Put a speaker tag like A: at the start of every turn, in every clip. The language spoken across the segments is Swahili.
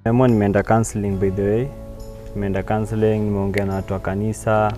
A: Nimeamua nimeenda counseling by the way. Nimeenda counseling, nimeongea na watu wa kanisa.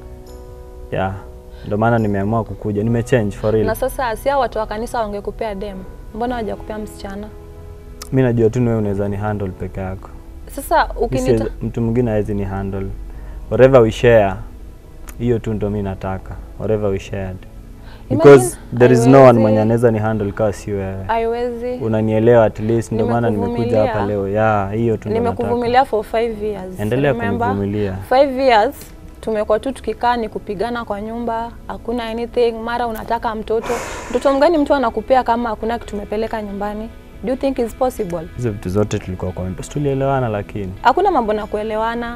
A: Yeah. Ndio maana nimeamua kukuja. Nimechange for real.
B: Na sasa si hao watu wa kanisa wangekupea dem, mbona hawajakupea msichana?
A: Mimi najua tu ni wewe unaweza ni handle peke yako.
B: Sasa
A: Mi
B: ukinita
A: siwezi- mtu mwingine hawezi ni handle. Whatever we share, hiyo tu ndo mi nataka. Whatever we shared. Because
B: Imagine,
A: there is no one
B: haiwezi-
A: mwenye anaweza ni handle kama si wewe.
B: haiwezi.
A: Unanielewa at least, ndio maana nimekuja
B: Nimekuvumilia.
A: hapa leo. Yeah, hiyo tu ndo nataka.
B: Nimekuvumilia for five years.
A: Endelea
B: Remember?
A: kunivumilia.
B: Five years tumekuwa tu tukikaa ni kupigana kwa nyumba, hakuna anything. Mara unataka mtoto, mtoto mgani mtu anakupea kama hakuna kitu tumepeleka nyumbani? Do you think is possible?
A: Hizo vitu zote tulikuwa kwa mpesa. Tulielewana lakini
B: Hakuna mambo na kuelewana.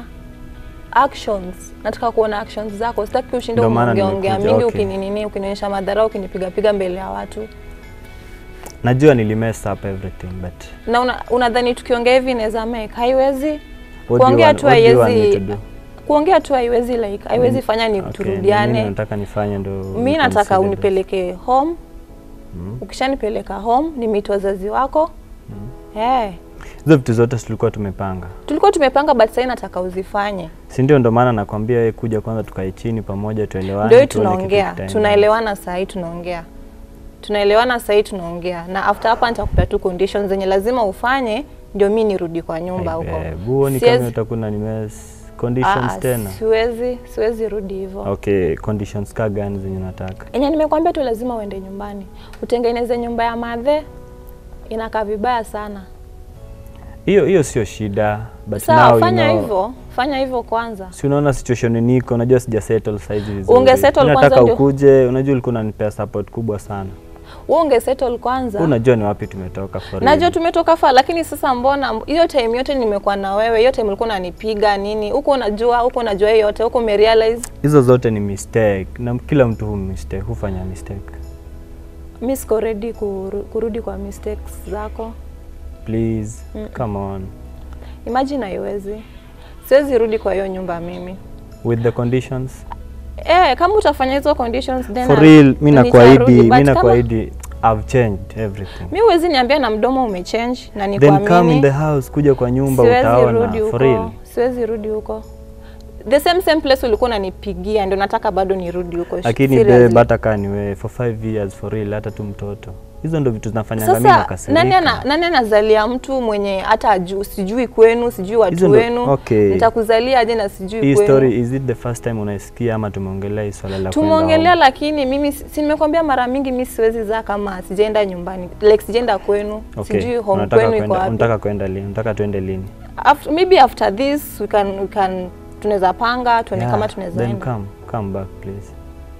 B: Actions, nataka kuona actions zako. Sitaki ushinde
A: Ndio maana
B: umeongeaongea
A: nimekuja,
B: mingi
A: okay.
B: ukininini, ukinionyesha madharau, ukinipigapiga mbele ya watu
A: najua nilimess up everything but
B: na una- unadhani tukiongea hivi inaweza make? Haiwezi.
A: what do you
B: Kuongea
A: want,
B: tu
A: what do you want me
B: haiwezi
A: to do?
B: kuongea tu haiwezi like haiwezi fanya ni
A: Okay, ni
B: turudiane.
A: nini nataka nifanye ndo
B: mi nataka
A: niconsider
B: unipeleke home
A: Mm.
B: ukishanipeleka home nimit wazazi wako Eh,
A: this. Hizo vitu zote tulikuwa tumepanga.
B: tulikuwa tumepanga but sasa nataka uzifanye
A: Si ndio ndo maana nakwambia wewe kuja kwanza tukae chini pamoja tuelewane.
B: ndio hii
A: tuone kitu
B: tunaongea
A: kitaenda.
B: tunaelewana saa hii tunaongea tunaelewana saa hii tunaongea na after hapa nitakupea tu conditions zenye lazima ufanye ndio mi nirudi kwa nyumba
A: Ai,
B: huko
A: babe, huoni
B: Siwezi-
A: kama utakuna nimess
B: Ah,
A: conditions
B: ah,
A: tena.
B: siwezi siwezi rudi hivyo
A: Okay, conditions ka gani zenye nataka?
B: enye nimekwambia tu lazima uende nyumbani utengeneze nyumba ya madhe inakaa vibaya sana
A: Hiyo hiyo sio shida but
B: sawa
A: now
B: fanya
A: you know,
B: hivyo fanya hivyo kwanza
A: si unaona situation niko, unajua sija settle size vizuri.
B: Unge settle
A: Mimi
B: kwanza
A: nataka
B: ndio-
A: ukuje, unajua ulikuwa unanipea support kubwa sana.
B: wewe ungesettle kwanza
A: Wewe unajua ni wapi tumetoka for
B: najua
A: real.
B: tumetoka faa lakini sasa mbona hiyo time yote nimekuwa na wewe hiyo time ulikuwa unanipiga nini huko unajua huko unajua hiyo yote huko umerealize
A: Hizo zote ni mistake na kila mtu hu mistake, hufanya mistake.
B: mi siko ready kuru, kurudi kwa mistakes zako
A: Please, come on.
B: imagine haiwezi siwezi rudi kwa hiyo nyumba mimi
A: With the conditions.
B: eh kama utafanya hizo conditions then
A: For
B: I-
A: real, mimi
B: nitarudi,
A: nakuahidi,
B: but
A: mimi
B: kama-
A: nakuahidi I've changed everything.
B: mi huwezi niambia na mdomo umechange na
A: Then come in
B: nikuamini
A: the house, kuja kwa nyumba
B: siwezi
A: utaona
B: rudi
A: for real.
B: huko siwezi rudi huko the same same place ulikuwa unanipigia ndio nataka bado nirudi huko
A: Lakini
B: Seriously.
A: babe, hata kaa ni wewe for five years for real, hata tu mtoto. Hizo ndo vitu zinafanyanga mimi
B: Sasa
A: nakasirika.
B: nani, ana, nani anazalia mtu mwenye hata aju, sijui kwenu sijui
A: Hizo
B: watu
A: ndo-
B: wenu
A: okay.
B: nitakuzalia aje na sijui
A: Hii
B: kwenu
A: story is it the first time unaisikia ama tumeongelea hii swala la kwenda
B: tumeongelea
A: home?
B: lakini mimi si si nimekwambia mara mingi mi siwezi zaa kama sijaenda nyumbani like sijaenda kwenu
A: Okay.
B: sijui home
A: Unataka
B: kwenu iko
A: kwenda,
B: wapi
A: unataka kwenda lini? Unataka tuende lini?
B: after, maybe after this we can, we can tunaweza panga tuone
A: Yeah,
B: kama tunaweza
A: then
B: enda
A: come, come back please.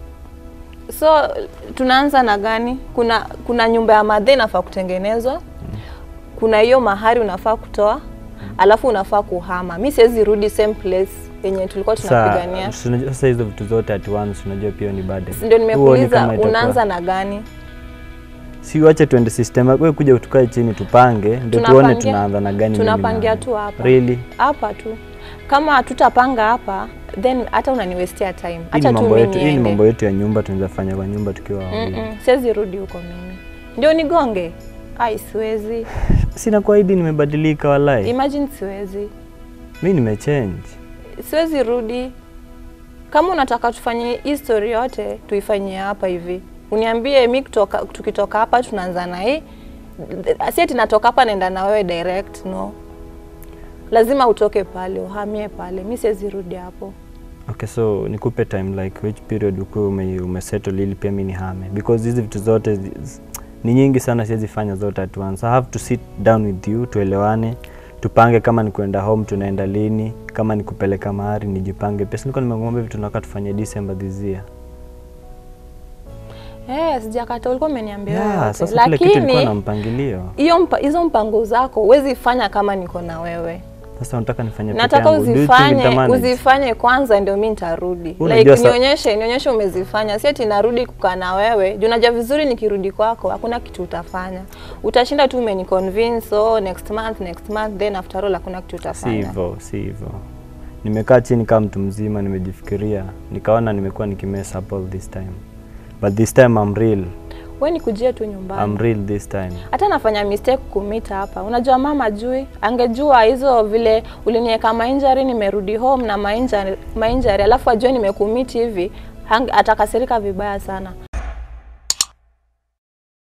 B: so tunaanza na gani kuna kuna nyumba ya madhe inafaa kutengenezwa kuna hiyo mahari unafaa kutoa alafu unafaa kuhama mi siwezi rudi same place yenye tulikuwa tunapigania
A: Sasa unajua- sasa hizo vitu zote at once unajua pia ni burden.
B: ndio
A: Huoni
B: nimekuuliza
A: kama itakuwa-
B: unaanza na gani
A: si wache tuende system wewe kuja tukae chini tupange ndio tuone
B: Tunapangia-
A: tunaanza na gani mimi
B: tunapangia
A: na-
B: tu hapa
A: really
B: hapa tu kama hatutapanga hapa then hata unaniwestia time
A: hii ni
B: acha tu
A: mambo
B: mimi
A: yetu hii ni
B: niende
A: mambo yetu ya nyumba tunaweza fanya kwa nyumba tukiwa wawili
B: Mm-mm, siwezi rudi huko mimi ndio nigonge ai siwezi
A: sina kuahidi nimebadilika walai
B: imagine siwezi
A: mi nimechange
B: siwezi rudi kama unataka tufanye hii story yote tuifanyie hapa hivi uniambie mi kutoka, tukitoka hapa tunaanza na hii si ati natoka hapa naenda na wewe direct no lazima utoke pale uhamie pale mi siwezi rudi hapo
A: okay so nikupe time like which period ukuwe ume, umesettle ili pia mi nihame because hizi vitu zote zi- ni nyingi sana siwezi fanya zote at once i have to sit down with you tuelewane tupange kama ni kwenda home tunaenda lini kama ni kupeleka mahari nijipange pia nilikuwa nimekuambia vitu nataka tufanye December this year
B: Eh, sijakata ulikuwa umeniambia
A: yeah,
B: yote.
A: sasa kile kitu ilikuwa na
B: lakini
A: mpangilio
B: hiyo mpa, hizo mpango zako huwezi fanya kama niko na wewe
A: sasa unataka nifanye peke
B: nataka
A: yangu. Do you think
B: uzifanye
A: nitamanage?
B: uzifanye kwanza ndio mi nitarudi
A: Unajua
B: like
A: sa-
B: nionyeshe nionyeshe umezifanya si ati narudi kukaa na wewe juu unajua vizuri nikirudi kwako hakuna kitu utafanya utashinda tu umeniconvince oh, next month next month then after all hakuna kitu
A: si
B: utafanya
A: hivyo si hivyo nimekaa chini kama mtu mzima nimejifikiria nikaona nimekuwa nikimess up all this time but this time I'm real
B: we nikujie tu nyumbani
A: I'm real this time.
B: hata nafanya mistake kumita hapa. Unajua mama jui, angejua hizo vile uliniweka mainjari, nimerudi home na mainjari, mainjari alafu ajue nimekumiti hivi, hang- atakasirika vibaya sana.